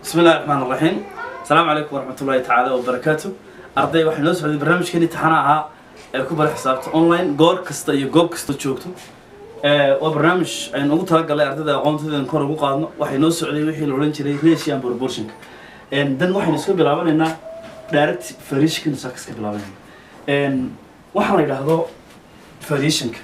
بسم الله الرحمن الرحيم السلام عليكم ورحمة الله تعالى وبركاته أرضي waxay noo socday barnaamijkeeni taxana ahaa ee ku bara xisaabta online goor kasta iyo goob kasta joogto ee waa barnaamij aynu ugu talagalay ardayda aqoontooda kor ugu qaadno waxay noo socday wixii la oran jiray ratio and proportionka een dan waxaynu iska bilaabanaynaa direct variation sax iska bilaabanayna een waxa la yiraahdo variationka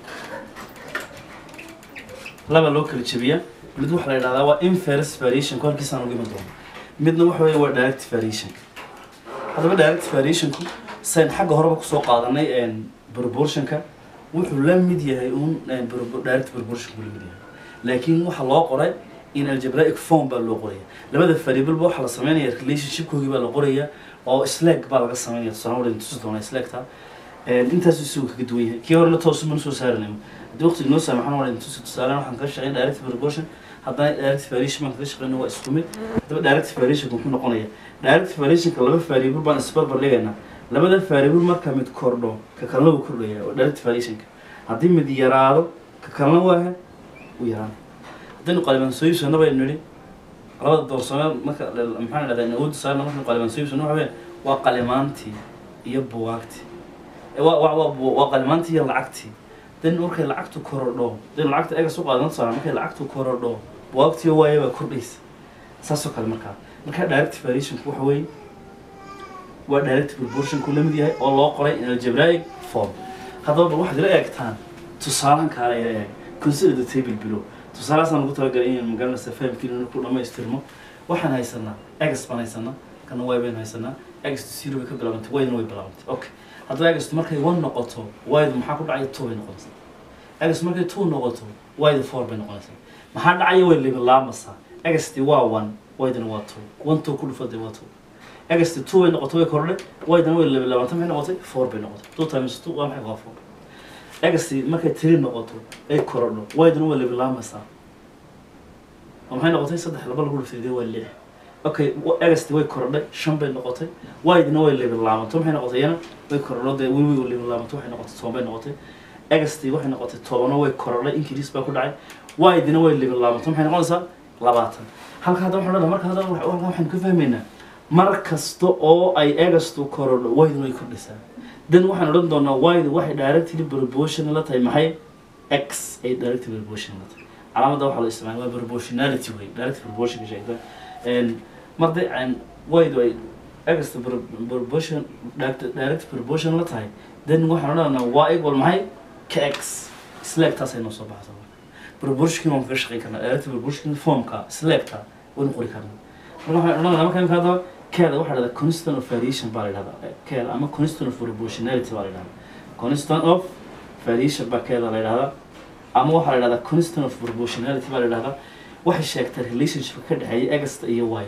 laba loo kala jabiyaa mid waxa la yidhahdaa waa inverse variation kolkiisaan ugu iman doono midna waxa weeye waa direct variation haddaba direct variationku sayn xagga horeba kusoo qaadanay een proportionka wuxuu la mid yahay un een propo- direct proportionku la mid yahay laakiin waxa loo qoray in algebraic form baa loo qoraya labada variable ba waxaa la sameynaya relationshipkoogii baa la qoraya oo slag baa laga sameynaya tusaale wadin tusi doona slagta intaas isagu kaga duwan yahay kii horena toos mana soo saaranayo haddii waqti inoo saamaxan wadin tusi tusaale waxaan kaga shaqeyn direct proportion haddana direct variation baan kaga shaqeyna waa isku mid haddaba direct variationka muxuu noqonaya direct variationka laba variable baan isbarbar dhigaynaa labada variable marka mid kordho ka kalena wuu kordhaya waa direct variationka haddii mid yaraado ka kalena waa u yaraan haddaynu qaliban soo iibsano baynu nidhi labada doorsame marka maxaan dhahdaa awoodda saarna markaynu qaliban soo iibsano waxa weeye waa qalimaantii iyo bugaagtii Eh, waa waa waa bu- waa qalimaantii iyo lacagtii dan markay lacagtu korodho dan lacagta egas u qaadan tusaale markay lacagtu korodho bugaagtii waaye baa kordhaysa saasoo kale markaa marka direct variationku waxa weeye waa direct proportionku la mid yahay oo loo qoray in algebraic form haddaba bal waxaad ila eegtaan tusaalan kaale ila eeg consider the table below tusaalahaasaan ugu talagalay inaan magaranaysa fahamkiina ku dhamaystirmo waxaan haysanaa egas baan haysanaa kana way baynu haysanaa egas zero bay ka bilaabantay waydana way bilaabantay okay haddaba egas markay one noqoto waydu maxaa ku dhacaya two bay noqonaysaa egas markay two noqoto waydu four bay noqonaysaa maxaa dhacaya way libilaamaysaa egasti waa one waydana waa two one two ku dhufaday waa two egasti two bay noqoto way kordhay waydana way libilaabantay maxay noqotay four bay noqotay two times two waa maxay waa four egasti markay three noqoto ay korodho waydana way libilaamaysaa oo maxay noqotay saddex laba lagu dhuftay waa lix okay egasti way korodhay shan bay noqotay waydina way libilaabanto maxay noqotay iyana way korodho dee wiwi way libilaabanto waxay noqotay toban bay noqotay egasti waxay noqotay tobano way korodhay increase baa ku dhacay waydina way libilaabanto maxay noqonaysaa labaatan halka hadda waxaan odhanaa marka hadda wa- halkan waxaynu ka fahmaynaa mar kasta oo ay egastu korodho waydina way kordhaysaa dan waxaan odhan doonaa waydu waxay directly proportional la tahay maxay x ay directly proportional la tahay calaamadda waxaa la isticmaala waa proportionality wey direct proportion ka sheegta een marday aan waydu ay egasta proportion direct direct proportion la tahay then waxaan odhanaynaa waa equal maxay ka x slagtaasay noo soo baxaysa marka proportionkii waan kaga shaqeyn karnaa direct proportion formka slagta waynu qori karnaa marka waxaan odhanaynaa marka imika hadaba keeda waxaa la dhahdaa constant of variation baa la dhahdaa keeda ama constant of proportionality baa la dhahdaa constant of variation baa keeda la dhahdaa ama waxaa la dhahdaa constant of proportionality baa la dhahdaa waxay sheegtaa relationship ka dhexeeya egasta iyo y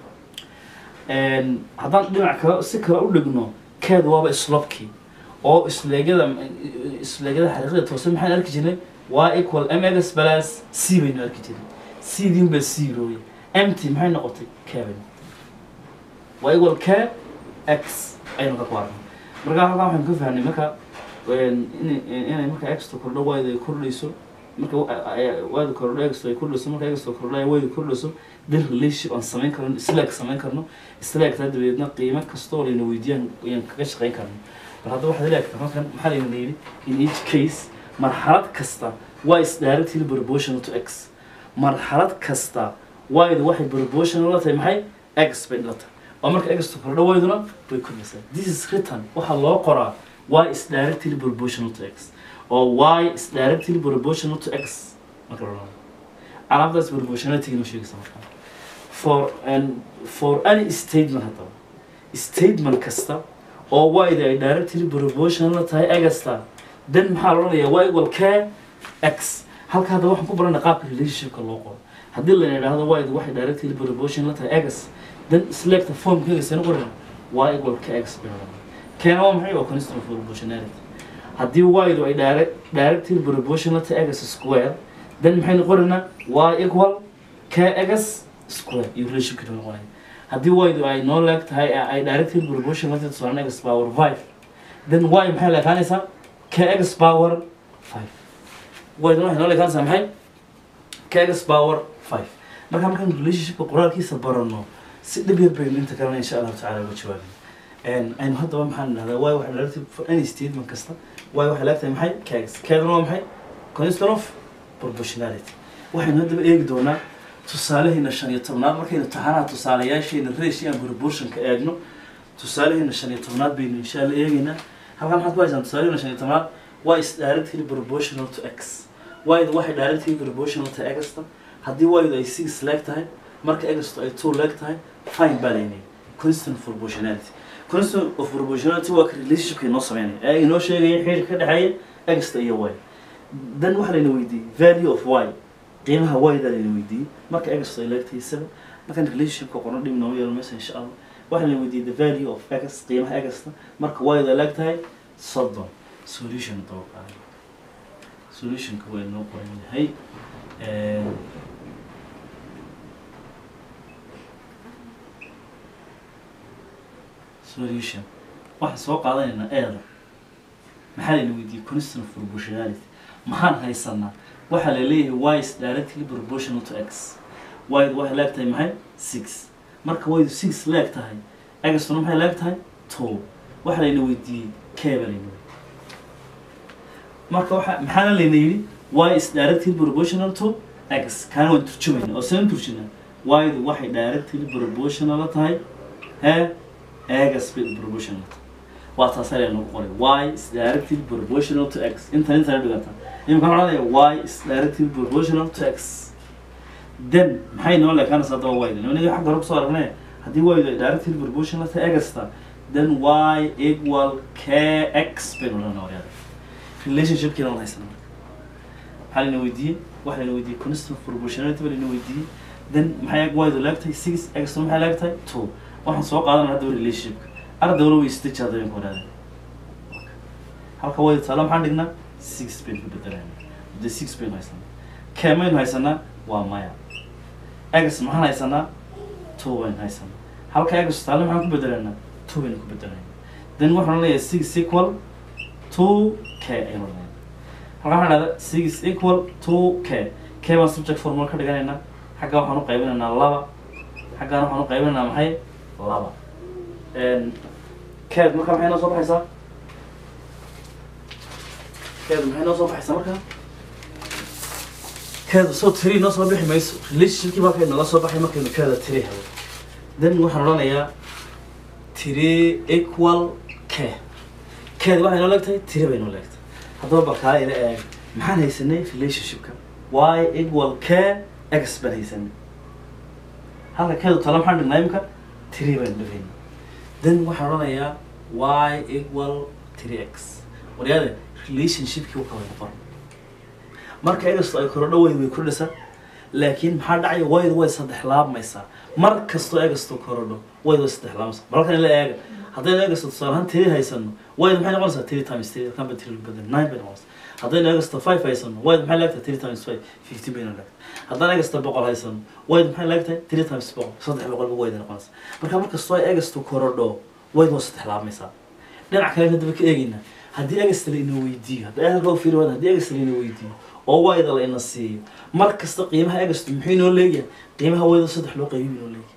haddaan dhinac kale si kale u dhigno keeda waaba slopkii oo isleegyada isleegyada xariiqda toose maxaan arki jirnay y equal m egas balas c baynu arki jirnay c diin baa zero mt maxay noqotay k bay noqotay y equal k x aynu ka ku arnay marka halkaa waxaynu ka fahnay marka in- inay marka exta kordho wayda ay kordhayso marka wayda kordho exta ay kordhayso marka exta kordho ay wayda kordhayso dan relationship aan samayn karno slaag samayn karno slaagtaa dabadeedna qiimo kastoo layna weydiiyaan ayaan kaga shaqayn karno bal hadda waxaad ilaagta halkan maxaa layna yidhi in each case marxalad kasta y is directly proportional to x marxalad kasta waydu waxay proportional la tahay maxay x bay la tahay oo marka x kordho wayduna way kordhaysaa this is written waxaa loo qoraa y is directly proportional to x or y is directly proportional to x marka la odhanayo calaamadaas proportionality inoo sheegaysa markaa for and for any statement haddaba statement kasta oo y-da ay directly proportional la tahay egasta then maxaa la odhanayaa y equal k x halka hadda waxaan ku baranay qaabka relationshipka loo qoro haddii la yidhaahdo y-da waxay directly proportional la tahay egas then selecta formkeega seen qoran y equal k x bay odhanaya keena waa maxay waa constant of proportionality haddii y-du ay direct directly proportional to x square then maxaynu qoranaa y equal k x square iyo relationshipka noqonaya haddii y-du ay noo leeg tahay ay directly proportional to tusaale x power five then y maxay leekaanaysaa k x power five y-duna waxay noo leekaanaysaa maxay k x power five marka markaan relationshipka qoraalkiisa barano si dhib yar baynu inta kalena insha allahu tacala uga jawaabin aynu haddaba maxaan idhahdaa waayo waxay dhalatay for any statement kasta waayo waxay laagtahay maxay kags keedana waa maxay constant of proportionality waxaynu haddaba eegi doonaa tusaalaheena shan iyo tobnaad markaynu taxanaha tusaalayaasheena ratio and proportionka eegno tusaalaheena shan iyo tobnaad baynu insha allah eegeynaa halkan maxaad ku haysaan tusaalaheena shan iyo tobnaad y is directly proportional to x y-da waxay directly proportional to x-ta haddii y-du ay six leeg tahay marka x-tu ay two leeg tahay fine baa laynay constant of proportionality constant of proportionality waa ka relationshipka inoo sameynaya ee inoo sheegaya xiriirka ka dhexeeya x-ta iyo y dan waxaa layna weydiiyey value of y qiimaha y-da layna weydiiyey marka x-tu ay leeg tahay seven markaan relationshipka qorno dhib noogu yeelo maysa insha allah waxaa layna weydiiyey the value of x qiimaha x-ta marka y-du ay leeg tahay soddon solution dabaqaayo solutionka waa inoo qoran yahay solution waxaan soo qaadanaynaa eeda maxaa layna weydiiyey constant of proportionality maxaan haysanaa waxaa la leeyahay y is directly proportional to x y-du waxay leeg tahay maxay six marka y-du six leeg tahay x-tuna maxay leeg tahay two waxaa layna weydiiyey keeba layna weydiiyey marka waxa maxaana layna yidhi y is directly proportional to x kaana waan turjumayna oo saan turjinaa y-du waxay directly proportional la tahay hee x bay proportional tahay waa taas ayaa nagu qoray y is directly proportional to x intan intan dhigata imika waxaan odhanaya y is directly proportional to x then maxay noo leekaanaysaa haddaba y-da nimanigii xagga hore kusoo aragnay haddii y-du ay directly proportional to x-ta then y equal kx baynu odhanaa waryaada relationshipkiina waan haysanaa marka maxaa layna weydiiyey waxaa layna weydiiyey constant of proportionality baa layna weydiiyey then maxay y-du leegtahay six x maxay leegtahay two waxaan soo qaadanaa haddaba relationshipka ardawla way isdeji hadda baynu ku wadaada halka way taala maxaan dhignaa six baynu ku bedelayna de six baynu haysanaa kee maynu haysanaa waa maya x maxaan haysanaa two baynu haysanaa halka x taale maxaan ku bedelaynaa two baynu ku bedelayna then waxaan leeyahay six equal two k aynu leeyahay halka waxaan dhahdaa six equal two k k baan subject formula ka dhiganaynaa xagga waxaan u qaybinaynaa laba xaggaan waxaan u qaybinaynaa maxay laba keed marka maxay noo soo baxaysaa keed maxay noo soo baxaysaa marka keeda soo tiri noo soo bixi mayso relationshipkii markay nooga soo baxay markaynu keeda tiri helo then waxaan odhanayaa tiri equal k keed waxay noo leegtahay tiri bay noo leegtahay haddaba balkaa ila eeg maxaan haysanay relationshipka y equal k x baan haysanay halka keedu tala maxaan dhignaa imika tiri baan dhigayna then waxaan odhanayaa y equal three x waryaade relationshipkii wuxuu wada qoran marka egasto ay korodho weyd way kordhisaa laakiin maxaa dhacaya waydu way saddex laabmaysaa mar kastoo egasto korodho waydu way saddex laabmaysaa balkan ila eega haddaynu egasto tusaale ahaan tiri haysano waydu maxay noqonaysaa three times three kanba tiri lagu bedel nine bay noqonaysaa haddaynu egasto five haysano waydu maxay leegtahay three times five fifteen bayna leegtahay haddaan egasto boqol haysano waydu maxay leegtahay three times boqol saddex boqolba wayda noqonaysaa marka mar kastoo ay egasto korodho waydu waa saddex laabmaysaa dhinac kale haddaba ka eegaynaa haddii egasta la ina weydiiyo hadda halka u fiiri waada haddii egasta la ina weydiiyo oo wayda la ina siiyo mar kasta qiimaha egastu muxuu inoo leeyahay qiimaha wayda saddex loo qaybiyo inoo leeyahay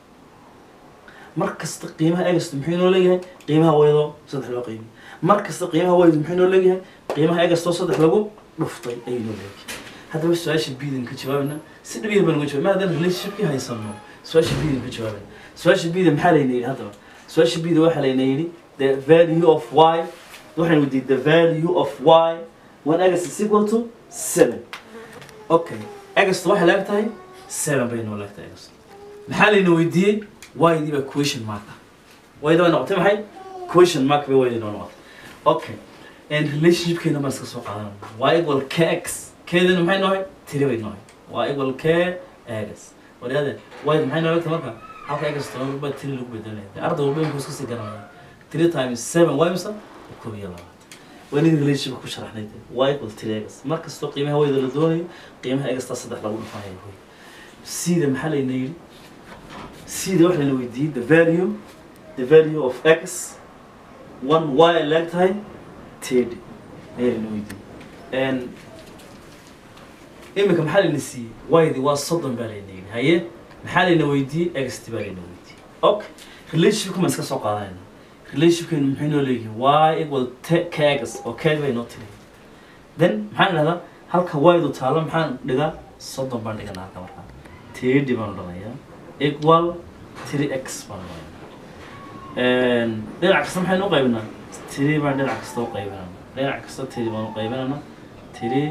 mar kasta qiimaha egastu muxuu inoo leeyahay qiimaha waydo saddex loo qaybiyo mar kasta qiimaha waydu muxuu inoo leeyahay qiimaha egastoo saddex lagu dhuftay ayuu inoo leeyahay haddaba su-aasha biidan ka jawaabana si dhib yar baan uga jawaab ma haddaan relationshipkii haysano su-aasha biidan ka jawaabana su-aasha biida maxaa layna yidhi haddaba su-aasha biida waxaa layna yidhi the value of y waxaan weydiiyey the value of y when x is equal to seven okay x waxay leeg tahay seven bay noo leeg tahay x maxaa layna weydiiyey y dii baa question mark ah y da way noqotay maxay question mark bay y noo noqotay okay and relationshipkeena baan iska soo qaadanayna y equal kx keedana maxay noohay tiri bay noohay y equal k x waryaade y maxay noo leeg tahay marka halka x toban baa tiri lagu bedelaya arday walba inkuu iska sii garanaya three times seven y mise koob iyo labaatan waa nin relationship ku sharaxnay y equal three x mar kastoo qiimaha wayda la doonayo qiimaha egastaa saddex lagu dhufanaya hoy sida maxaa layna yidhi sida waxa layna weydiiyey the value the value of x one y ay leeg tahay ted ayaa layna weydiiyey and iminka maxaa layna siiyey waydi waa soddon baa layna yidhi haye maxaa layna weydiiyey xt baa layna weydiiyey okay relationshipka ma iska soo qaadanayna relationshipkeenu maxay noo leeyihiin y equal te- kegas oo keeg bay noo tiri then maxaan idhahdaa halka waydu taalo maxaan dhigaa soddon baan dhiganaa halka markaa tedi baan odhanayaa equal three x baan odhanayaa dhinac kasta maxaynu u qaybinaa three baan dhinac kasta u qaybinana dhinac kasta three baan u qaybinana three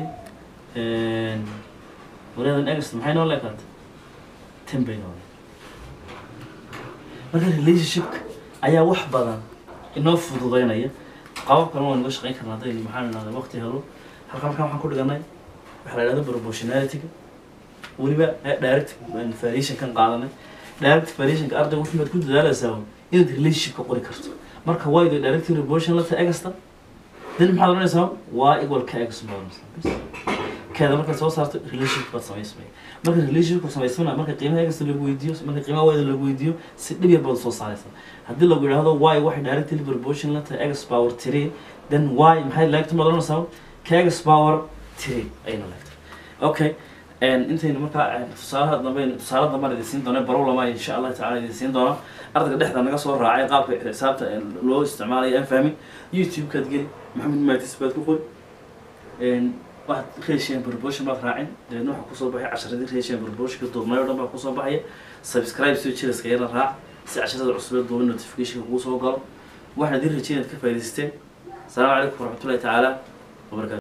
wareedan egasta maxay noo leekaata ten bay noo marka relationshipka ayaa wax badan inoo fududeynaya qabab kalena waa naga shaqeyn karna haddaynu maxaan idhahda waqti helo halka markaan waxaan ku dhiganay waxaa la idhahda proportionalityga weliba direct variation kan qaadanay direct variationka ardayga wuxuu maad ku dadaalaysaa inaad relationshipka qori karto marka waydo direct proportion la tahay egasta then maxaad oranaysaa waa equal ka egas baad oranaysaa keeda markaad soo saarto relationship baad samaysmay marka relationship samaysmana marka qiimaha egasta lagu weydiiyo marka qiimaha wayda lagu weydiiyo si dhib yar baad soo saaraysaa haddii lagu yidhaahdo y waxay directly proportion la tahay egas power three then y maxay laagta maad oranaysaa ka egas power three ayayna laagtay okay intaynu markaa tusaalaha dambe tusaale dambe idin siin doona barow lama insha allah taala idin siin doona ardayga dhexda naga soo raacay qaabka xisaabta loo isticmaalayo aan fahmin youtube-kaad geli maxamed maatis baad ku qori waxaad reeshiyan proportion baad raacin dabeedna waxaa kusoo baxay casharadii reeshiyan proportionka duubnay o dhan baa kusoo baxaya subscribe soo jiraska yara raac si casharada cusub ee duuban notificationka kuu soo galo waxaan idin rajeyn inaad ka faa'idaysteen asalaamu calaykum waraxmatullahi tacaala wabarakatu